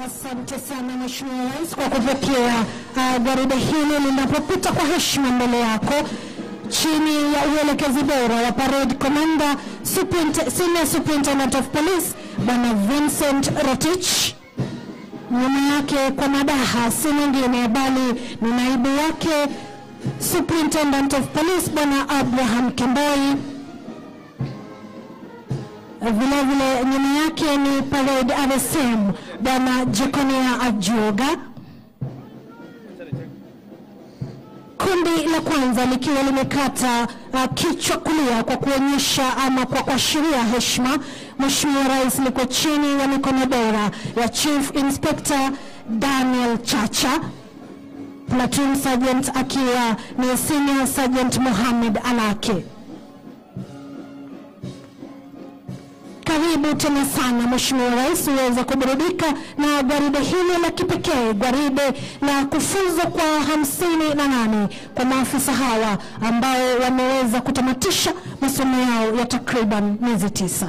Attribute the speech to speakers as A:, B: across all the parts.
A: Asante sana Mheshimiwa Rais kwa kupokea uh, gwaride hili linapopita kwa heshima mbele yako chini ya uelekezi bora wa parade commander Superinte- senior superintendent of police Bwana Vincent Rotich. Nyuma yake kwa madaha si mwingine bali ni naibu wake superintendent of police Bwana Abraham Kemboi. Vile vile nyuma yake ni parade RSM Bwana Jekonia Ajuoga. Kundi la kwanza likiwa limekata uh, kichwa kulia kwa kuonyesha ama kwa kuashiria heshima. Mheshimiwa Rais liko chini ya mikono bora ya Chief Inspector Daniel Chacha, Platoon Sergeant akiwa ni Senior Sergeant Mohamed Alake. Karibu tena sana Mheshimiwa Rais uweze kuburudika na gwaride hili la kipekee, gwaride la kufuzu kwa hamsini na nane kwa maafisa hawa ambao wameweza kutamatisha masomo yao ya takriban miezi tisa.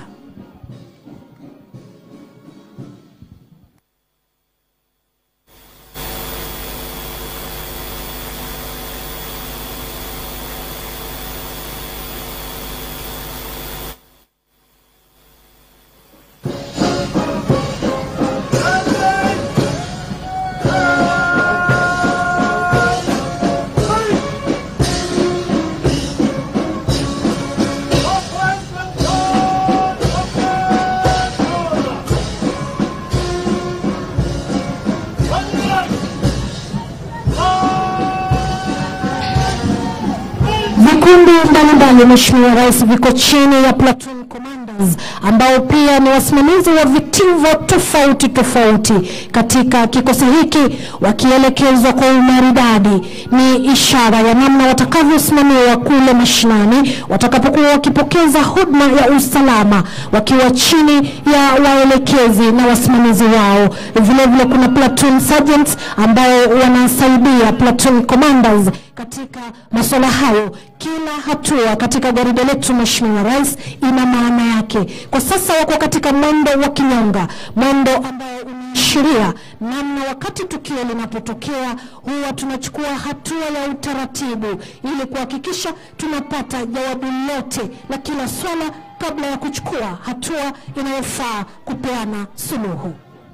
A: Vikundi mbalimbali Mheshimiwa Rais viko chini ya platoon commanders ambao pia ni wasimamizi wa vitivo tofauti tofauti katika kikosi hiki, wakielekezwa kwa umaridadi. Ni ishara ya namna watakavyosimamiwa kule mashinani watakapokuwa wakipokeza huduma ya usalama, wakiwa chini ya waelekezi na wasimamizi wao. Vile vile kuna platoon sergeants ambao wanasaidia platoon commanders katika masuala hayo. Kila hatua katika gwaride letu Mheshimiwa Rais ina maana yake. Kwa sasa wako katika mwendo wa kinyonga, mwendo ambao unaashiria namna wakati tukio linapotokea huwa tunachukua hatua ya utaratibu ili kuhakikisha tunapata jawabu lote la kila swala kabla ya kuchukua hatua inayofaa kupeana suluhu.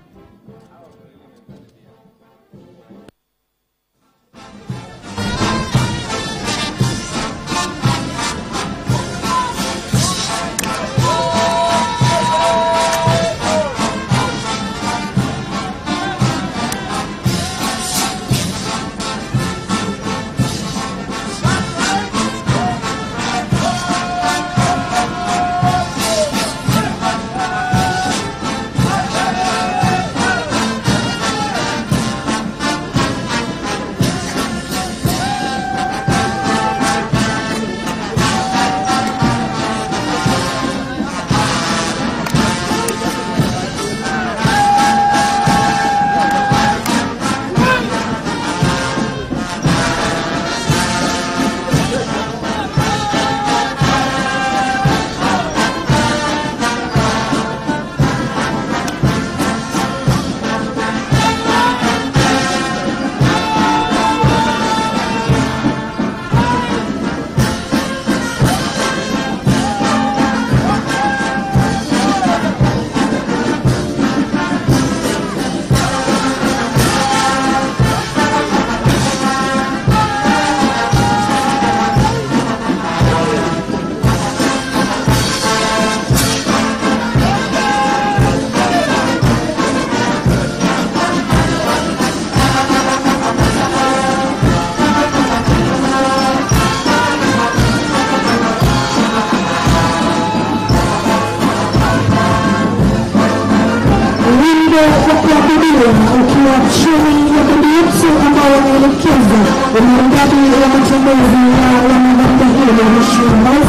A: wimbo wa kuabudiwa ukiwa chini ya bodi yetu ambao wanaelekeza umaridadi wa matembezi ya wanadada hilo Mheshimiwa Rais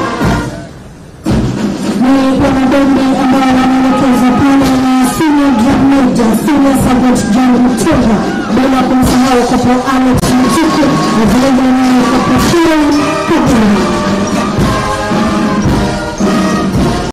A: ni wanabendi ambao wanaelekezwa pale na senior drum major senior sergeant John Mtunga bila kumsahau kopo Alex Mtuku na vilevile naye kopo